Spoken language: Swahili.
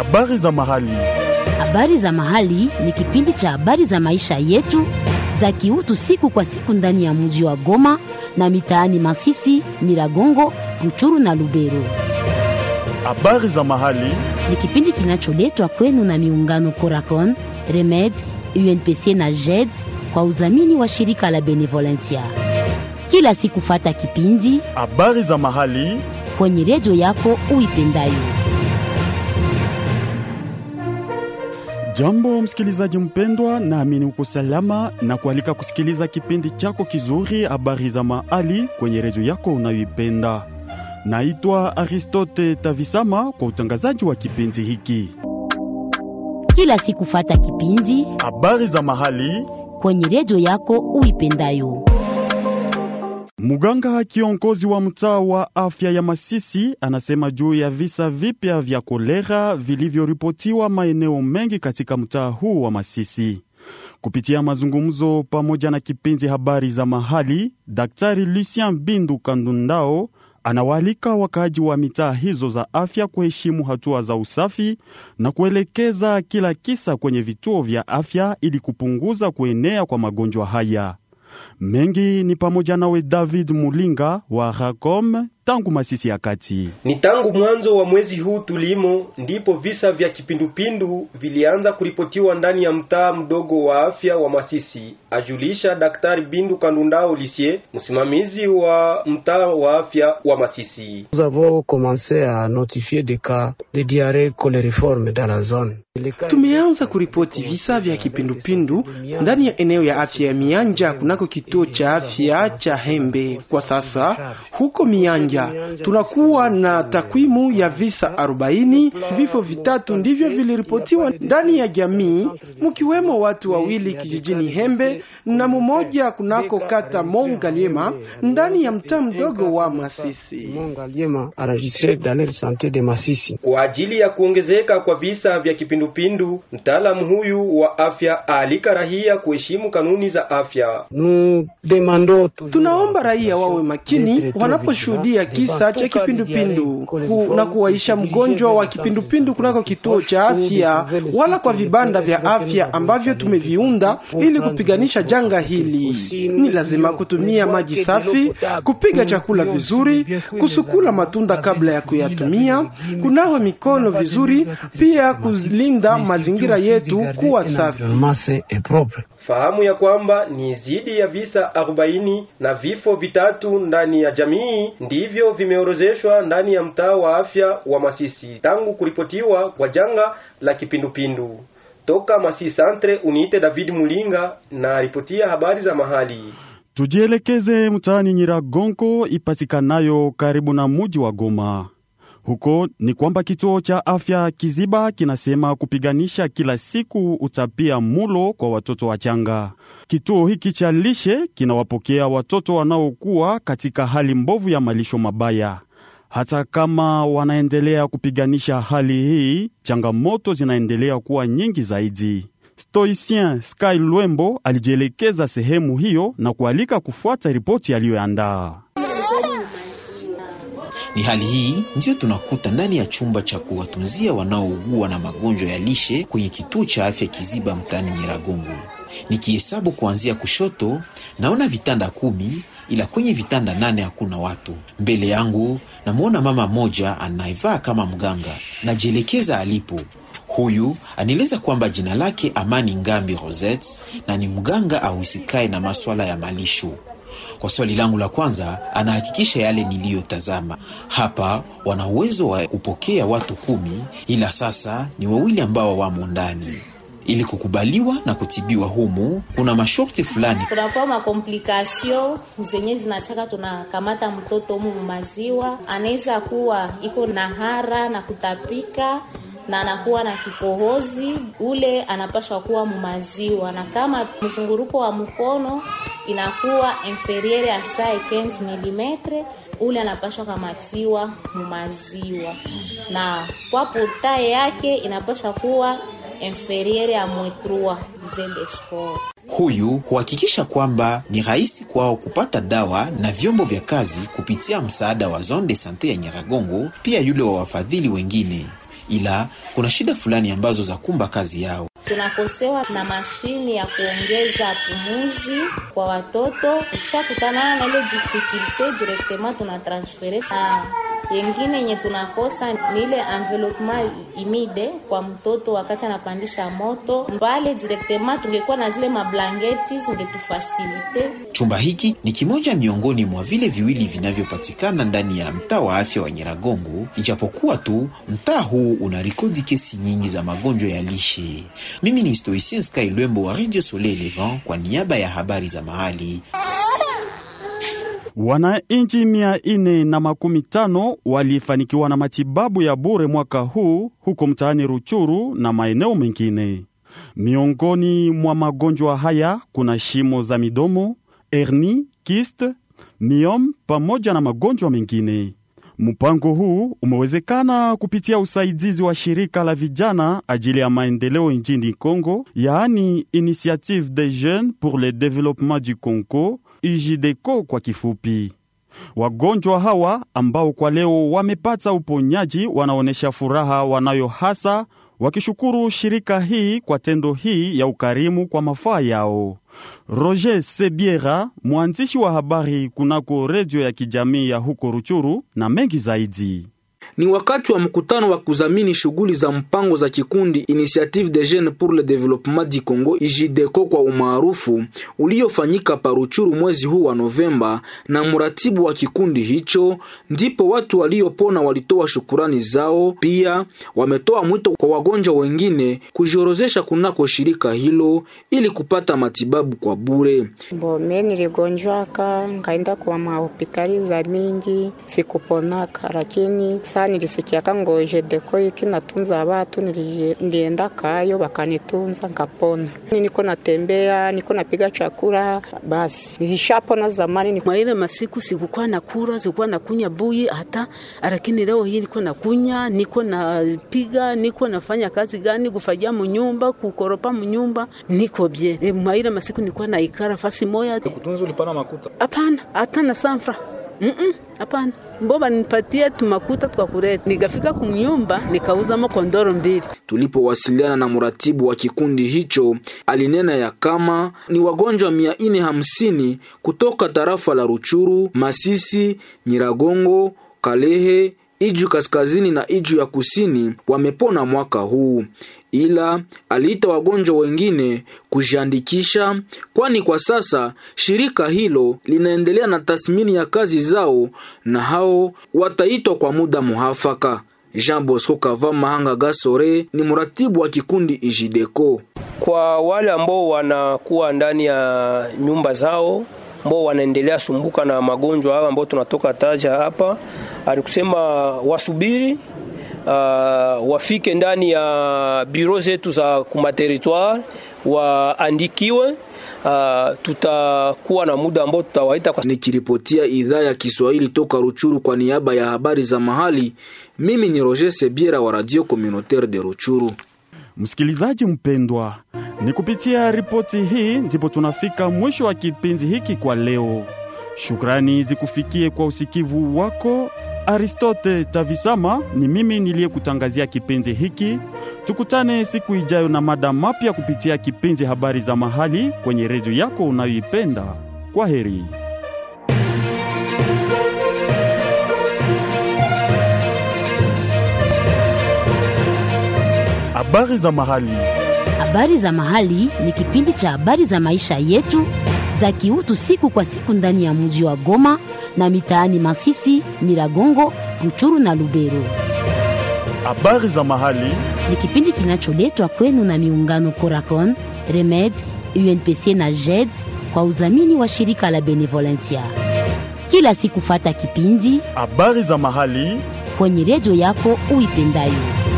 Habari za mahali. Habari za mahali ni kipindi cha habari za maisha yetu za kiutu siku kwa siku ndani ya mji wa Goma na mitaani Masisi, Nyiragongo, Ruchuru na Lubero. Habari za mahali. Ni kipindi kinacholetwa kwenu na miungano Coracon, Remed, UNPC na JED kwa udhamini wa shirika la Benevolencia. Kila siku fata kipindi Habari za mahali. kwenye redio yako uipendayo. Jambo msikilizaji mpendwa, naamini uko salama na kualika kusikiliza kipindi chako kizuri habari za mahali kwenye redio yako unayoipenda. Naitwa Aristote Tavisama kwa utangazaji wa kipindi hiki. Kila siku fata kipindi Habari za mahali. kwenye redio yako uipendayo. Muganga kiongozi wa mtaa wa afya ya Masisi anasema juu ya visa vipya vya kolera vilivyoripotiwa maeneo mengi katika mtaa huu wa Masisi. Kupitia mazungumzo pamoja na kipindi habari za mahali, Daktari Lucien Bindu Kandundao anawaalika wakaaji wa mitaa hizo za afya kuheshimu hatua za usafi na kuelekeza kila kisa kwenye vituo vya afya ili kupunguza kuenea kwa magonjwa haya. Mengi ni pamoja nawe David Mulinga wa Racom tangu Masisi ya kati. Ni tangu mwanzo wa mwezi huu tulimo ndipo visa vya kipindupindu vilianza kuripotiwa ndani ya mtaa mdogo wa afya wa Masisi, ajulisha Daktari Bindu Kandundao Lisie, msimamizi wa mtaa wa afya wa Masisi. Nous avons commencé à notifier des cas de diarrhée cholériforme dans la zone. Tumeanza kuripoti visa vya kipindupindu ndani ya eneo ya afya ya Mianja kunako kituo cha afya cha Hembe. Kwa sasa huko Mianja tunakuwa na takwimu ya visa arobaini. Vifo vitatu ndivyo viliripotiwa ndani ya jamii, mkiwemo watu wawili kijijini Hembe na mmoja kunako kata Mongaliema ndani ya mtaa mdogo wa Masisi. Mongaliema enregistré dans l'aire de santé de Masisi. Kwa ajili ya kuongezeka kwa visa vya kipindupindu, mtaalamu huyu wa afya aalika raia kuheshimu kanuni za afya. Nous demandons toujours Tunaomba raia wawe makini wanaposhuhudia kisa cha kipindupindu ku, na kuwaisha mgonjwa wa kipindupindu kunako kituo cha afya wala kwa vibanda vya afya ambavyo tumeviunda ili kupiganisha janga hili. Ni lazima kutumia maji safi, kupiga chakula vizuri, kusukula matunda kabla ya kuyatumia, kunawa mikono vizuri, pia kulinda mazingira yetu kuwa safi. L'environnement sain et propre. Fahamu ya kwamba ni zidi ya visa 40 na vifo vitatu ndani ya jamii ndivyo vimeorozeshwa ndani ya mtaa wa afya wa Masisi tangu kuripotiwa kwa janga la kipindupindu. Toka Masisi Centre, uniite David Mulinga na ripotia habari za mahali. Tujielekeze mtaani Nyiragongo ipatikanayo karibu na muji wa Goma. Huko ni kwamba kituo cha afya Kiziba kinasema kupiganisha kila siku utapia mulo kwa watoto wachanga. Kituo hiki cha lishe kinawapokea watoto wanaokuwa katika hali mbovu ya malisho mabaya. Hata kama wanaendelea kupiganisha hali hii, changamoto zinaendelea kuwa nyingi zaidi. Stoicien Sky Lwembo alijielekeza sehemu hiyo na kualika kufuata ripoti aliyoandaa. Ni hali hii ndiyo tunakuta ndani ya chumba cha kuwatunzia wanaougua na magonjwa ya lishe kwenye kituo cha afya Kiziba mtaani Nyiragongo. Nikihesabu kuanzia kushoto, naona vitanda kumi, ila kwenye vitanda nane hakuna watu. Mbele yangu namwona mama mmoja anayevaa kama mganga, najielekeza alipo. Huyu anieleza kwamba jina lake Amani Ngambi Rosette na ni mganga ahusikaye na maswala ya malisho. Kwa swali langu la kwanza, anahakikisha yale niliyotazama hapa. Wana uwezo wa kupokea watu kumi, ila sasa ni wawili ambao wamo ndani. Ili kukubaliwa na kutibiwa humu, kuna masharti fulani. kunakuwa makomplikasio zenye zinachaka tunakamata mtoto humu mumaziwa, anaweza kuwa iko na hara na kutapika na anakuwa na kikohozi, ule anapashwa kuwa mumaziwa, na kama mzunguruko wa mkono inakuwa inferiere ya saa 15 mm ule anapashwa kamatiwa mumaziwa, na kwa portaye yake inapashwa kuwa inferiere ya mwetrua zende score. Huyu huhakikisha kwamba ni rahisi kwao kupata dawa na vyombo vya kazi kupitia msaada wa Zone de Sante ya Nyiragongo, pia yule wa wafadhili wengine. ila kuna shida fulani ambazo za kumba kazi yao. tunakosewa na mashini ya kuongeza pumuzi kwa watoto. Ukishakutana na ile difficulte directement tunatransfere, na yengine yenye tunakosa ni ile envelopement imide kwa mtoto wakati anapandisha moto mbale directement. Tungekuwa na zile mablangeti zingetufasilite. Chumba hiki ni kimoja miongoni mwa vile viwili vinavyopatikana ndani ya mtaa wa afya wa Nyiragongo, ijapokuwa tu mtaa huu una rekodi kesi nyingi za magonjwa ya lishe. Mimi ni Stoicien Sky Lwembo wa Radio Soleil Levant kwa niaba ya habari za mahali. Wananchi mia ine na makumi tano walifanikiwa na matibabu ya bure mwaka huu huko mtaani Ruchuru na maeneo mengine. Miongoni mwa magonjwa haya kuna shimo za midomo, herni, kiste, miom pamoja na magonjwa mengine. Mpango huu umewezekana kupitia usaidizi wa shirika la vijana ajili ya maendeleo nchini Congo, yaani Initiative des Jeunes pour le Développement du Congo, IJDECO kwa kifupi. Wagonjwa hawa ambao kwa leo wamepata uponyaji wanaonyesha furaha wanayo hasa wakishukuru shirika hii kwa tendo hii ya ukarimu kwa mafaa yao. Roger Sebiera, mwandishi wa habari kunako redio ya kijamii ya huko Ruchuru, na mengi zaidi. Ni wakati wa mkutano wa kuzamini shughuli za mpango za kikundi Initiative des Jeunes pour le Développement du Congo IJDECO kwa umaarufu uliofanyika Paruchuru mwezi huu wa Novemba na mratibu wa kikundi hicho, ndipo watu waliopona walitoa shukurani zao. Pia wametoa mwito kwa wagonjwa wengine kujiorozesha kunako shirika hilo ili kupata matibabu kwa bure. Bo mie niligonjwaka nkaenda kwa mahopitali za mingi sikuponaka, lakini saa nilisikiaka ngo jedeko iki natunza watu, nilienda kayo bakanitunza nkapona. Niko natembea, niko napiga chakula, basi nilishapona zamani. Mwa ile masiku sikukuwa na kura, sikukuwa na kunya buyi hata, lakini leo hii niko na kunya, niko napiga, niko nafanya kazi gani, kufajia munyumba, kukoropa munyumba, niko bie. E, mwa ile masiku nilikuwa na ikara fasi moya. Kutunza ulipana makuta? Hapana, hata na sanfra hapana mm -mm, mboba nipatie tumakuta twakureta. Nikafika kumnyumba nikauzamo kondoro mbili. Tulipowasiliana na mratibu wa kikundi hicho, alinena ya kama ni wagonjwa mia ine hamsini kutoka tarafa la Ruchuru, Masisi, Nyiragongo, Kalehe, Iju kaskazini na Iju ya kusini wamepona mwaka huu ila aliita wagonjwa wengine kujiandikisha, kwani kwa sasa shirika hilo linaendelea na tathmini ya kazi zao na hao wataitwa kwa muda muhafaka. Jean Bosco Kava Mahanga Gasore ni mratibu wa kikundi Ijideco. Kwa wale ambao wanakuwa ndani ya nyumba zao ambao wanaendelea sumbuka na magonjwa haya ambao tunatoka taja hapa, alikusema wasubiri Uh, wafike ndani ya biro zetu za kumateritoire waandikiwe. Uh, tutakuwa na muda ambao tutawaita kwa... Nikiripotia idhaa ya Kiswahili toka Ruchuru kwa niaba ya habari za mahali, mimi ni Roger Sebiera wa Radio Communautaire de Ruchuru. Msikilizaji mpendwa, ni kupitia ripoti hii ndipo tunafika mwisho wa kipindi hiki kwa leo. Shukrani zikufikie kwa usikivu wako. Aristote Tavisama ni mimi niliyekutangazia kipindi hiki. Tukutane siku ijayo na mada mapya kupitia kipindi habari za mahali kwenye redio yako unayoipenda. Kwa heri. Habari za mahali. Habari za mahali ni kipindi cha habari za maisha yetu za kiutu siku kwa siku ndani ya mji wa Goma na mitaani Masisi, Nyiragongo, Ruchuru na Lubero. Habari za mahali ni kipindi kinacholetwa kwenu na miungano Coracon, Remed, UNPC na JED kwa udhamini wa shirika la Benevolencia. Kila siku fata kipindi habari za mahali kwenye redio yako uipendayo.